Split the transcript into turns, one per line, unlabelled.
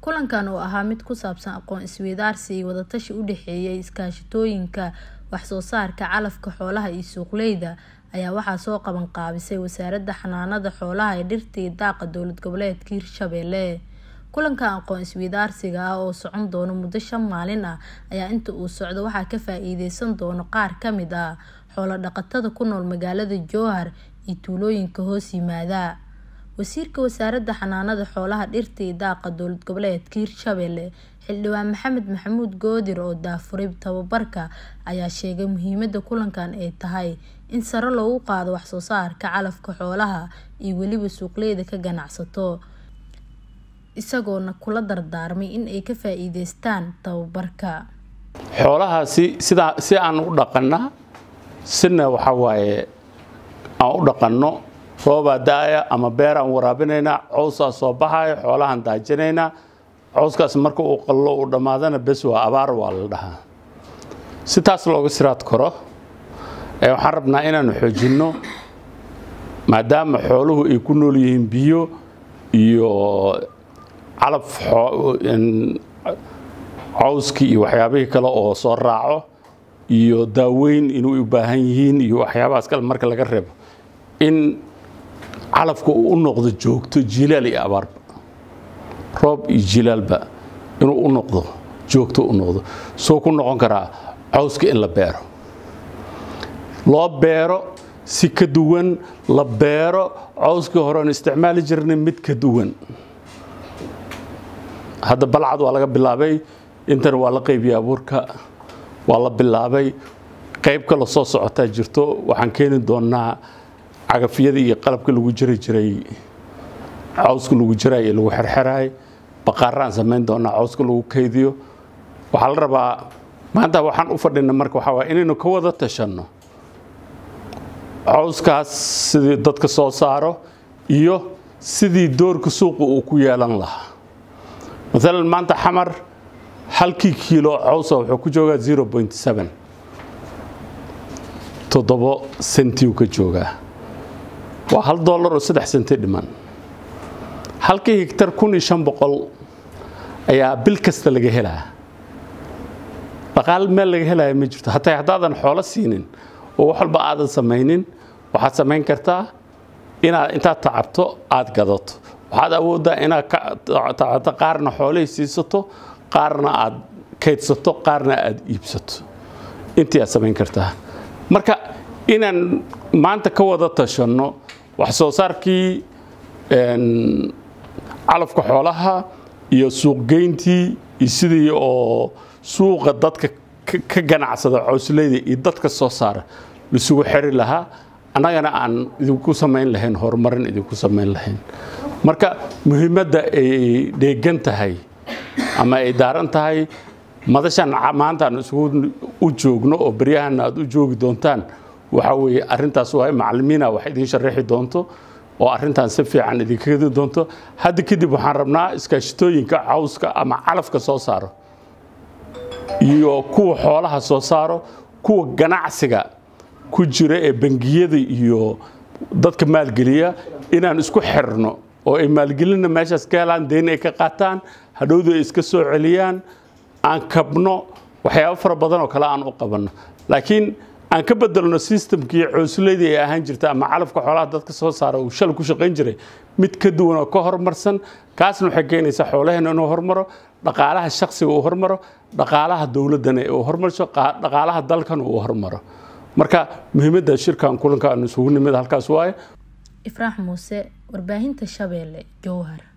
kulankan oo ahaa mid ku saabsan aqoon isweydaarsi iyo wadatashi u dhexeeyay iskaashatooyinka wax soo saarka calafka xoolaha iyo suuqleyda ayaa waxaa soo qaban qaabisay wasaaradda xanaanada xoolaha ee dhirta iyo daaqa dowlad goboleedka hirshabelle kulankan aqoon isweydaarsiga ah oo socon doono muddo shan maalin ah ayaa inta uu socdo waxaa ka faa-iideysan doono qaar kamid ah xoolo dhaqatada ku nool magaalada jowhar iyo tuulooyinka hoos yimaada wasiirka wasaaradda xanaanada xoolaha dhirta iyo daaqa dowlad goboleedka hirshabelle xildhibaan maxamed maxamuud goodir oo daafuray tababarka ayaa sheegay muhiimada kulankan ay tahay in sare loogu qaado waxsoo saarka calafka xoolaha iyo weliba suuqleyda ka ganacsato isagoona kula dardaarmay in ay ka faa-iideystaan tababarka
xoolahaasi sidaa si aan u dhaqana sina waxaa waaye aan u dhaqanno roobaa da-aya ama beeraan waraabinaynaa cowsaa soo baxaya xoolahaan daajinaynaa cowskaas marka uu qallo uu dhammaadana bes waa abaar waa la dhahaa si taas looga siraad karo waxaan rabnaa inaanu xoojinno maadaama xooluhu ay ku nool yihiin biyo iyo calaf cowskii iyo waxyaabihii kale oo soo raaco iyo daaweyn inuu u baahan yihiin iyo waxyaabahaas kale marka laga reebo in calafka uu u noqdo joogto jilaal iyo abaarba roob iyo jilaalba inuu u noqdo joogto u noqdo soo ku noqon karaa cawska in la beero loo beero si ka duwan la beero cawskii horean isticmaali jirnay mid ka duwan hadda balcad waa laga bilaabay intana waa la qaybiyay abuurka waa la bilaabay qayb kale soo socotaa jirto waxaan keeni doonaa cagafyada iyo qalabka lagu jiri jiray cawska lagu jiraay ee lagu xerxeraay baqaaraan samayn doonaa cawska lagu kaydiyo waxaa la rabaa maanta waxaan u fadhina marka waxaa waay inaynu ka wada tashanno cawskaas sidii dadka soo saaro iyo sidii doorka suuqa uu ku yeelan lahaa maalan maanta xamar halkii kiilo cawsa wuxuu ku joogaa zero point seven toddobo sentiuu ka joogaa waa hal dollar oo saddex senti dhiman halkii higtar kun iyo shan boqol ayaa bil kasta laga helaa dhaqaal meel laga helaya ma jirto hataa haddaadan xoolo siinin oo wax walba aadan samaynin waxaad samayn kartaa inaad intaad tacabto aad gadato waxaad awooddaa inaad tacabto qaarna xoolihii siisato qaarna aad kaydsato qaarna aad iibsato intii aad samayn kartaa marka inaan maanta ka wada tashanno wax soo saarkii calafka xoolaha iyo suuqgeyntii iyo sidii oo suuqa dadka ka ganacsada cowsleyda iyo dadka soo saara laisugu xeri lahaa annagana aan idinku samayn lahayn horumarin idinku samayn lahayn marka muhiimadda ay dheegan tahay ama ay daaran tahay madashan maanta aan isugu u joogno oo beryahanna aad u joogi doontaan waxaa weeye arrintaas waa macallimiina wax idiin sharaxi doonto oo arrintan si fiican idinkaga doonto hadda kadib waxaan rabnaa iskaashitooyinka cawska ama calafka soo saaro iyo kuwa xoolaha soo saaro kuwa ganacsiga ku jira ee bangiyada iyo dadka maalgeliya inaan isku xirno oo ay maalgelinna meeshaas ka helaan deyn ay ka qaataan hadhowdu ay iska soo celiyaan aan kabno waxyaabo fara badan oo kale aan u qabanno laakiin aan ka bedelno systemkii coosuleydii ay ahaan jirta ama calafka xoolaha dadka soo saara uu shal ku shaqayn jiray mid ka duwan oo ka horumarsan kaasna waxay keenaysaa xoolaheena inuu hormaro dhaqaalaha shaksiga uu hormaro dhaqaalaha dowladdana uu hormarso dhaqaalaha dalkana uu hormaro marka muhiimadda shirkan kulanka aan isugu nimid halkaas waaye
ifraax muuse warbaahinta shabeelle jowhar